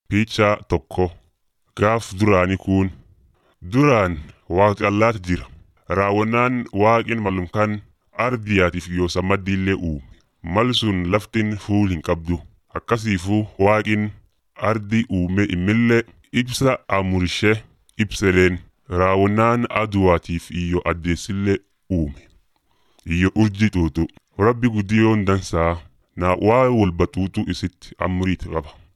Piichaa tokko gaaf duraanii kun duraan waaqi allaatti jira. Raawwannaan waaqin malumkaan ardiyaatiif yoo sammaddiillee uume. Mal sun laftin fuul hin qabdu. Akkasiifuu waaqin ardi uume immillee ibsa amurishee ibsedeen raawwannaan aduwaatiif iyyo addeessillee uume. Iyyo urji xuuxu. Rabbi guddiyoon dansaa na waa walba xuuxu isitti amriit qaba.